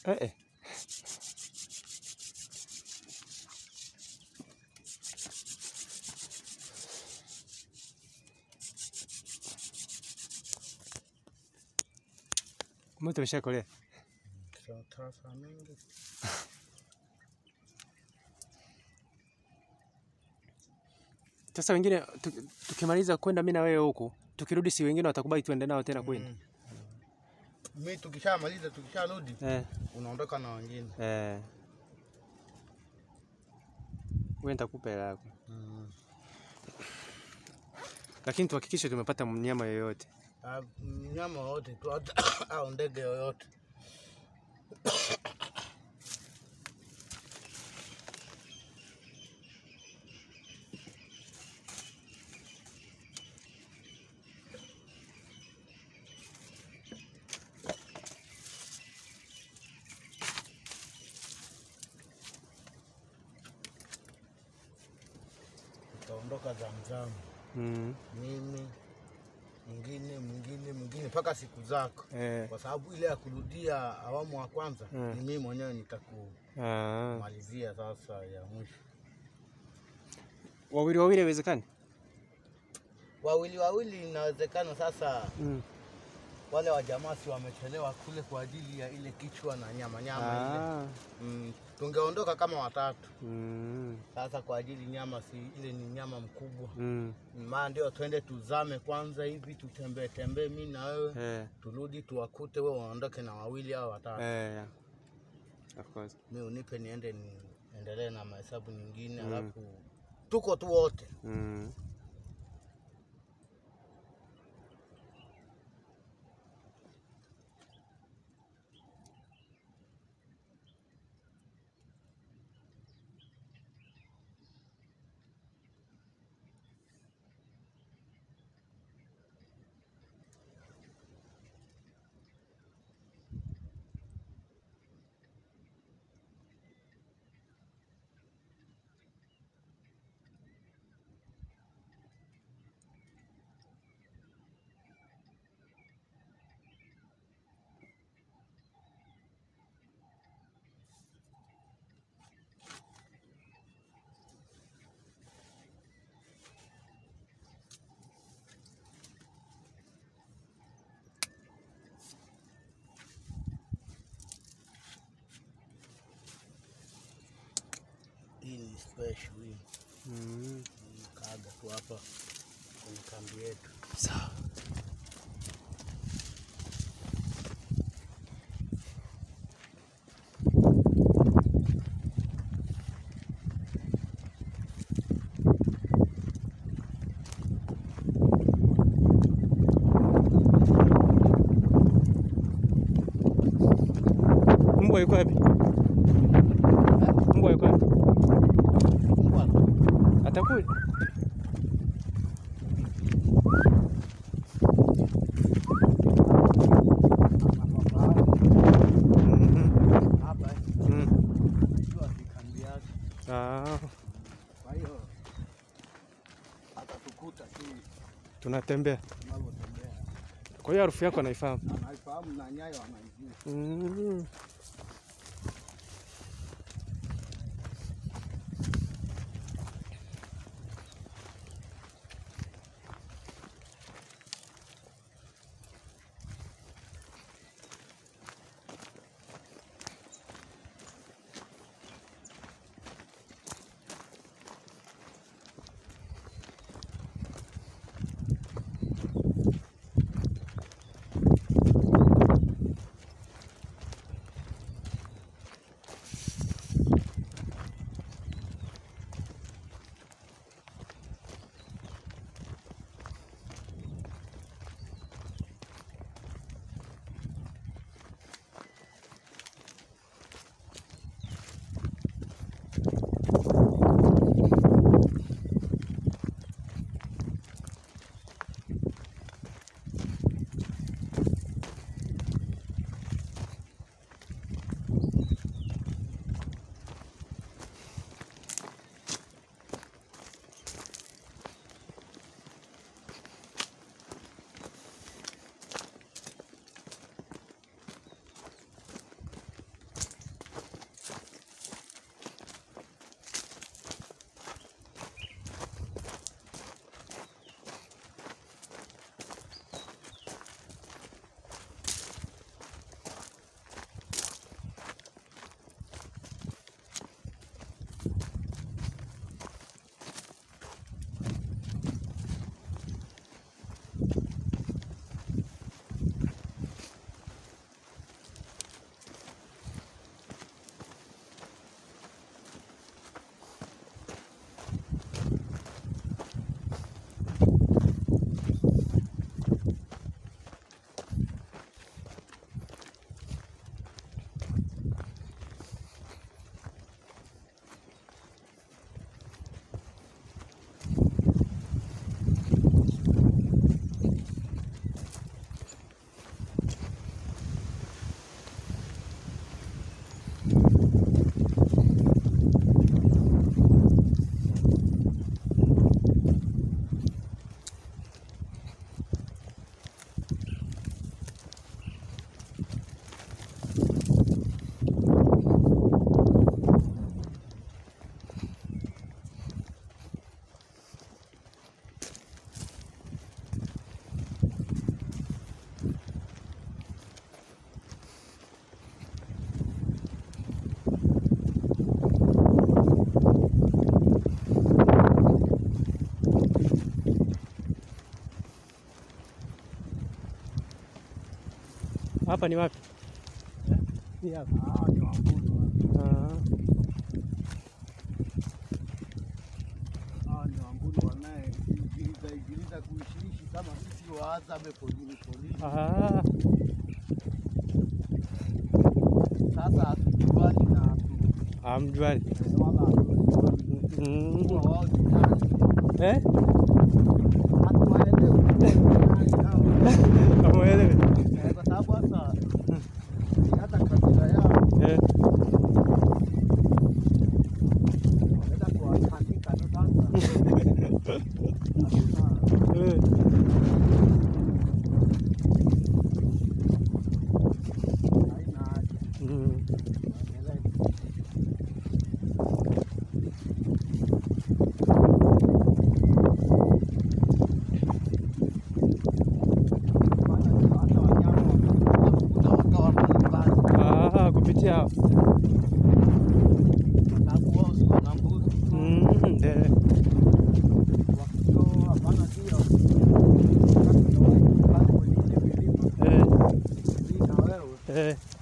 Eh, eh. Moto umeshakolea. Sasa mengi Sasa wengine tu- tukimaliza kwenda mimi na wewe huku, tukirudi si wengine watakubali tuende nao tena kwenda. Mm. Mi tukishamaliza tukisharudi Eh, unaondoka na wengine. eh. Wewe nitakupa hela yako. Mm. Lakini tuhakikishe tumepata mnyama yoyote. Ah, Mnyama wote tu hata au ndege yoyote. Tutaondoka Zamzam, Mm. mimi mwingine mwingine mwingine mpaka siku zako, Eh. kwa sababu ile ya kurudia awamu wa kwanza Mm. ni mimi mwenyewe nitakumalizia Ah. sasa ya mwisho. Wawili wawili haiwezekani? Wawili wawili inawezekana. Sasa Mm. wale wa jamaa si wamechelewa kule kwa ajili ya ile kichwa na nyama nyama ile. Ah. Mm, tungeondoka kama watatu. Mm. Sasa kwa ajili nyama si ile ni nyama mkubwa, Mm. maana ndio twende tuzame kwanza hivi tutembee tembee, mi na wewe Eh. turudi tuwakute, wewe waondoke na wawili au watatu, Eh. yeah. Of course. mi unipe niende niendelee na mahesabu nyingine, Mm. alafu tuko tu wote. Mm. Hii ni special hii, Mm. kaaga tu hapa kwenye kambi yetu. Sawa. Mbwa yuko wapi? Mbwa yuko wapi? Mbwa, Atakuja. Mhm. hapa eh, Mm. najua ni kambi yake. Ah, Kwa hiyo atatukuta tu tunatembea. tunavyotembea, Kwa hiyo harufu yako anaifahamu. anaifahamu na nyayo anaijua. Mm. hapa ni wapi? Hii hapa. Hawa ni Wambulu. Ah. Hawa ni Wambulu wanayeigiliza igiliza kuishiishi kama sisi Wahadzabe polini polini. Ah. Sasa hatujuani na hatu- Hamjuani. eh, wala hatujuani Mm. kuwa wao ni nani. Eh? Hatuwaelewi kuwa ni nani hawa. Hamuelewi? Eh, kwa sababu hata hata kabila yao Eh. wanaweza kuwatandika tu sasa. Hatuna Eh. haina haja. Mm. Waendelee. Maana hata wanyama wanakuja wakawa mbalimbali, Ah, kupitia hao. kwa sababu wao si wana mbuzi tu. Mm. Eh. Wakitoa hapana ndio wakati wa pale kwenye ile milima Eh. hii na wewe Eh.